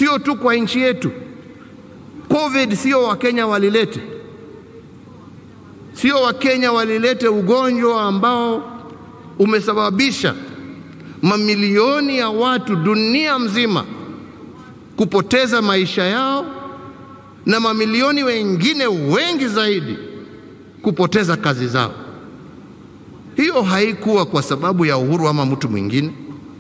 sio tu kwa nchi yetu. COVID sio Wakenya walilete, sio Wakenya walilete ugonjwa ambao umesababisha mamilioni ya watu dunia mzima kupoteza maisha yao na mamilioni wengine wengi zaidi kupoteza kazi zao. Hiyo haikuwa kwa sababu ya Uhuru ama mtu mwingine.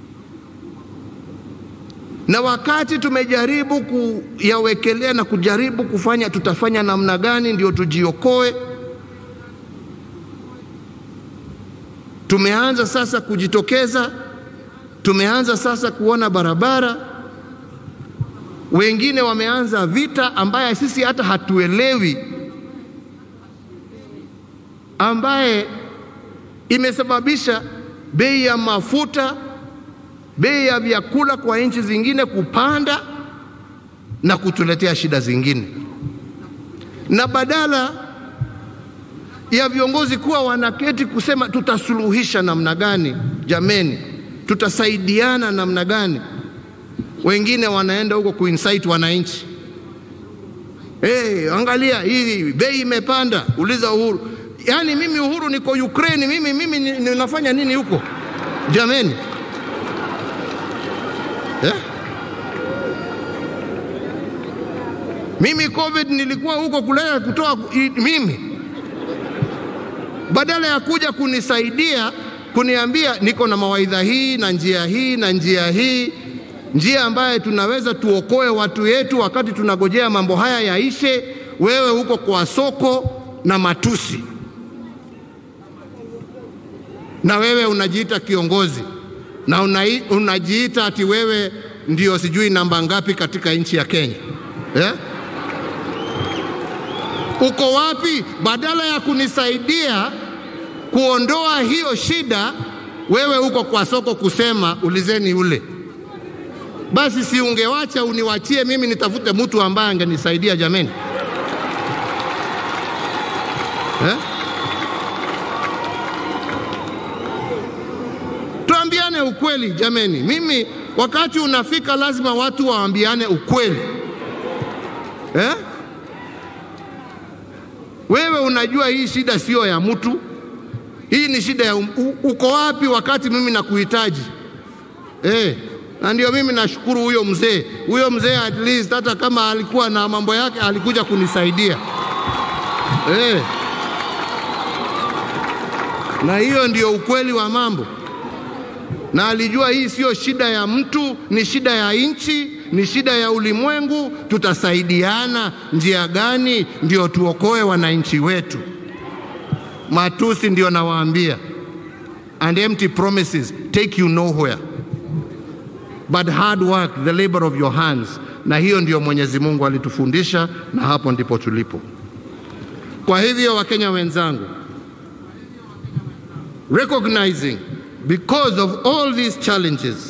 Na wakati tumejaribu kuyawekelea na kujaribu kufanya tutafanya namna gani ndio tujiokoe, tumeanza sasa kujitokeza, tumeanza sasa kuona barabara, wengine wameanza vita ambaye sisi hata hatuelewi, ambaye imesababisha bei ya mafuta, bei ya vyakula kwa nchi zingine kupanda na kutuletea shida zingine, na badala ya viongozi kuwa wanaketi kusema tutasuluhisha namna gani, jameni, tutasaidiana namna gani, wengine wanaenda huko kuinsight wananchi. Hey, angalia hii bei imepanda, uliza Uhuru. Yaani mimi Uhuru niko Ukraine, mimi mimi ninafanya nini huko jameni eh? Mimi COVID nilikuwa huko kulea kutoa mimi, badala ya kuja kunisaidia kuniambia niko na mawaidha hii na njia hii na njia hii, njia ambaye tunaweza tuokoe watu yetu wakati tunagojea mambo haya yaishe. Wewe huko kwa soko na matusi na wewe unajiita kiongozi na unai, unajiita ati wewe ndio sijui namba ngapi katika nchi ya Kenya eh? Uko wapi? Badala ya kunisaidia kuondoa hiyo shida, wewe uko kwa soko kusema ulizeni ule. Basi si ungewacha uniwachie mimi nitafute mtu ambaye angenisaidia jameni, eh? Tuambiane ukweli jameni. Mimi wakati unafika, lazima watu waambiane ukweli eh? Wewe unajua hii shida sio ya mtu, hii ni shida ya um, u, uko wapi wakati mimi nakuhitaji eh? Na ndio mimi nashukuru huyo mzee, huyo mzee at least hata kama alikuwa na mambo yake alikuja kunisaidia eh. Na hiyo ndio ukweli wa mambo na alijua hii siyo shida ya mtu, ni shida ya nchi, ni shida ya ulimwengu. Tutasaidiana njia gani ndio tuokoe wananchi wetu? Matusi ndio nawaambia, and empty promises take you nowhere, but hard work the labor of your hands. Na hiyo ndio Mwenyezi Mungu alitufundisha, na hapo ndipo tulipo. Kwa hivyo, Wakenya wenzangu, recognizing because of all these challenges